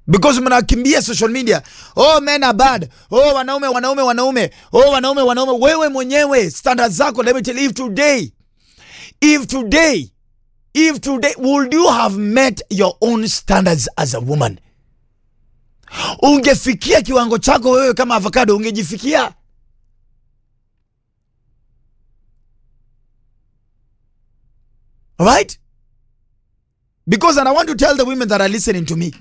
because mnakimbia social media oh men are bad oh wanaume wanaume wanaume oh wanaume wanaume wewe mwenyewe standard zako let me tell you if today if today if today would you have met your own standards as a woman ungefikia kiwango chako wewe kama avocado ungejifikia right because and i want to tell the women that are listening to me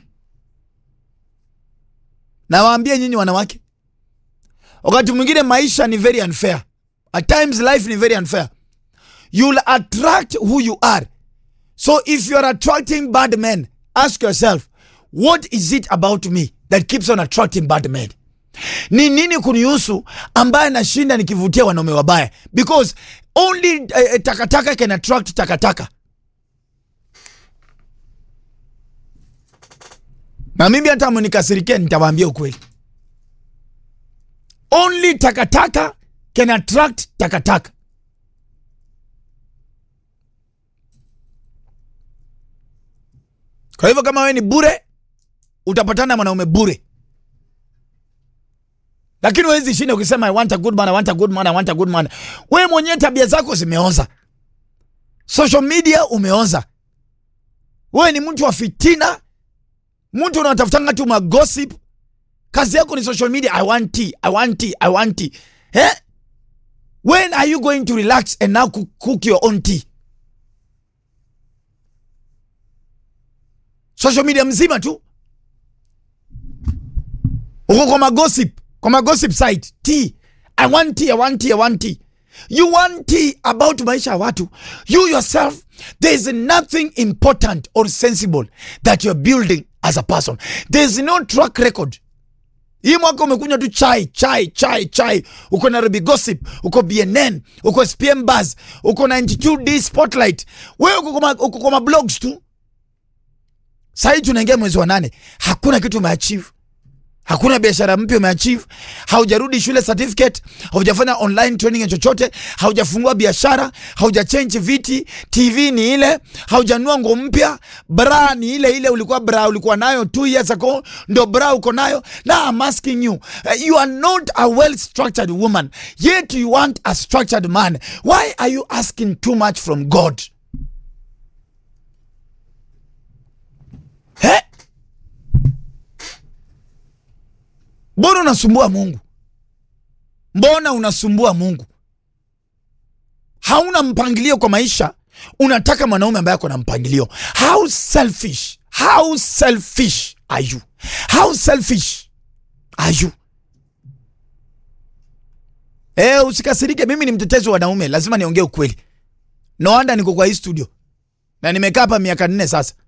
nawaambia nyinyi wanawake wakati mwingine maisha ni very unfair at times life ni very unfair you'll attract who you are so if you are attracting bad men ask yourself what is it about me that keeps on attracting bad men ni nini kunihusu ambaye nashinda nikivutia wanaume wabaya because only eh, takataka can attract takataka na mimi hata mnikasirikia nitawaambia ukweli only takataka can attract takataka kwa hivyo kama wewe ni bure utapatana na mwanaume bure lakini huwezi shinda ukisema I want a good man, I want a good man, I want a good man. Wewe mwenyewe tabia zako zimeoza, social media umeoza, wewe ni mtu wa fitina, mtu unatafutanga tu magossip. Kazi yako ni social media. I want tea, I want tea, I want tea. Eh? When are you going to relax and now cook, cook your own tea? Social media mzima tu uko kwa magossip kwa magossip site tea i want tea i want tea i want tea you want tea about maisha ya watu you yourself there is nothing important or sensible that you're building as a person there is no track record hii mwaka umekunywa tu chai chai chai chai uko nairobi gossip uko bnn uko spm buzz uko 92d spotlight wewe uko kwa ma- uko kwa mablogs tu sahii tunaingia mwezi wa nane hakuna kitu umeachieve hakuna biashara mpya umeachieve haujarudi shule certificate haujafanya online training ya chochote haujafungua biashara haujachange viti tv ni ile haujanua nguo mpya bra ni ile ile ulikuwa bra ulikuwa nayo two years ago ndo bra uko nayo now I'm asking you uh, you are not a well structured woman yet you want a structured man why are you asking too much from god eh? mbona unasumbua mungu mbona unasumbua mungu hauna mpangilio kwa maisha unataka mwanaume ambaye ako na mpangilio how selfish how selfish are you how selfish are you Eh, usikasirike mimi ni mtetezi wa wanaume lazima niongee ukweli no wonder niko kwa hii studio na nimekaa hapa miaka nne sasa